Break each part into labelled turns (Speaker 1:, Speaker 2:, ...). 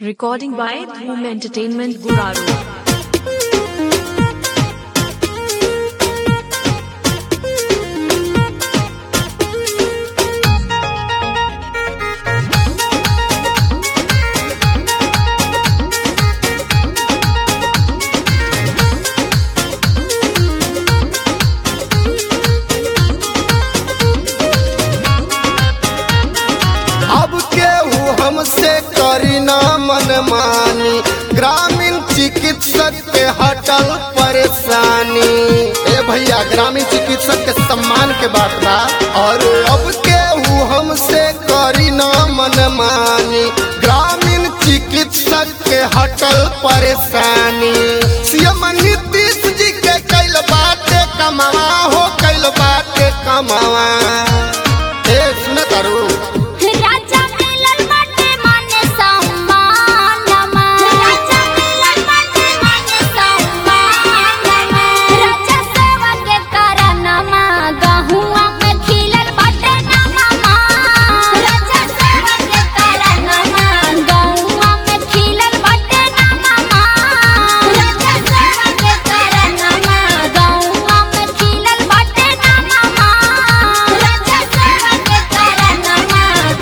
Speaker 1: Recording by Dhoom Entertainment Guraru.
Speaker 2: अब केहू हमसे करी ना मनमानी ग्रामीण चिकित्सक के हटल परेशानी ए भैया ग्रामीण चिकित्सक के सम्मान के बात बा और अब केहू हमसे करी ना मनमानी ग्रामीण चिकित्सक के हटल परेशानी सीएम नीतीश जी के कैल बाटे कमावा हो कैल बाटे कमावा ए सुन तारू
Speaker 3: राजा मिलन बाटे माने सम्मानमा राजा मिलन बाटे माने सम्मानमा राजा सेवा के करनमा गहुआ में खिलल बाटे नममा राजा सेवा के करनमा गहुआ में खिलल बाटे नममा राजा सेवा के करनमा गहुआ में खिलल बाटे नममा राजा सेवा के करनमा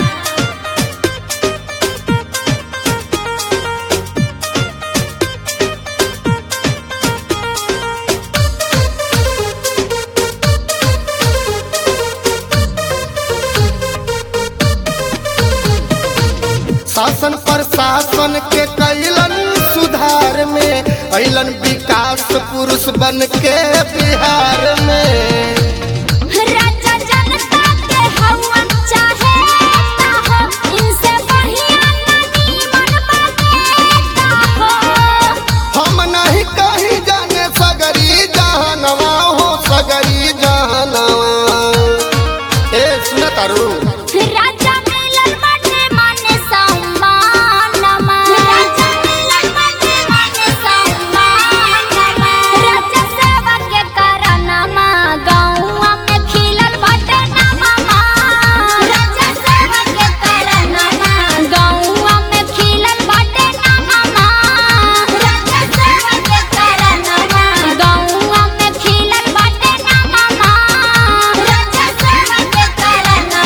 Speaker 2: शासन प्रशासन के कैलन सुधार में अलन विकास पुरुष बन के बिहार में
Speaker 3: राजा जनता के हवन चाहे ता हो इनसे बढ़िया नहीं मन पाता हो
Speaker 2: हम नहीं कहीं जाने सगरी जहनवा हो सगरी जहनवा ए सुन तारू
Speaker 3: राजा मिलन बाटे माने सम्मानमा राजा मिलन बाटे माने सम्मानमा राजा सेवा के करनमा गौआ में खिलल बाटे नममा राजा सेवा के करनमा गौआ में खिलल बाटे नममा राजा सेवा के करनमा गौआ में खिलल बाटे नममा राजा सेवा के करनमा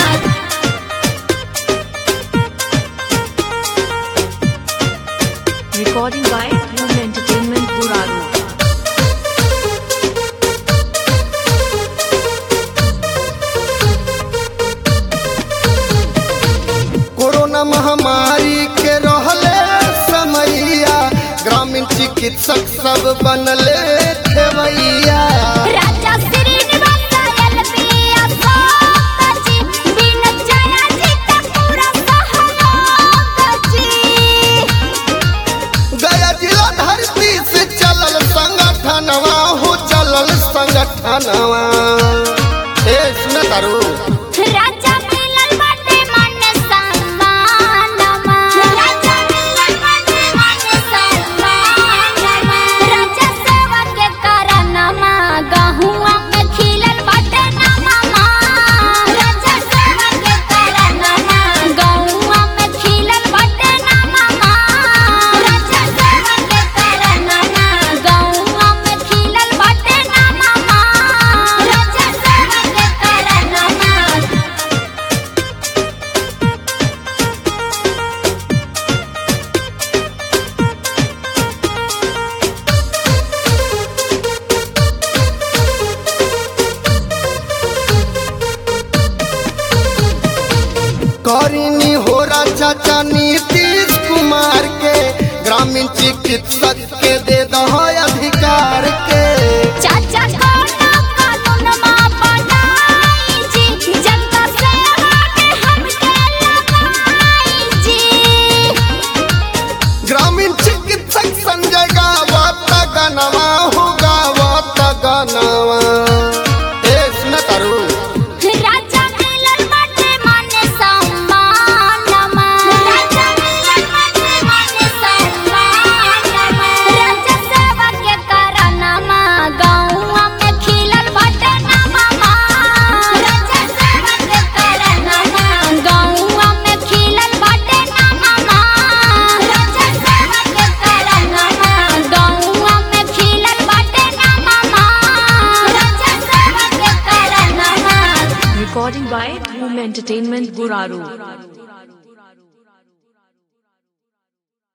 Speaker 1: Recording by Dhoom Entertainment Guraru.
Speaker 2: Corona महामारी के रहले समैया ग्रामीण चिकित्सक सब बनले खेवैया
Speaker 3: राजा श्रीनिवास एलबीया सोकची बिन जया जी का पूरा सहलोकची
Speaker 2: गया जिला धरती से चलल संगठनवा हो चलल संगठनवा ए सुन तारू
Speaker 3: राजा मिलन बाटे माने सम्मानमा राजा मिलन बाटे माने सम्मानमा राजा सेवा के करनमा गहुआ में खिलल बाटे नममा राजा सेवा के करनमा गहुआ में खिलल बाटे नममा राजा सेवा के करनमा गहुआ में खिलल बाटे नममा राजा सेवा के करनमा
Speaker 2: करिनी हो चाचा नीतीश कुमार के ग्रामीण चिकित्सक के दे दहो अधिकार के
Speaker 3: चाचा कोना कानून मा बनाई जी जनता सेवा के हमके लगाई जी
Speaker 2: ग्रामीण चिकित्सक संजय गावत गनवा हो गावत गनवा ए सुन तारू
Speaker 3: राजा मिलन बाटे माने सम्मानमा राजा मिलन बाटे माने सम्मानमा
Speaker 1: Recording by Room Entertainment Guraru.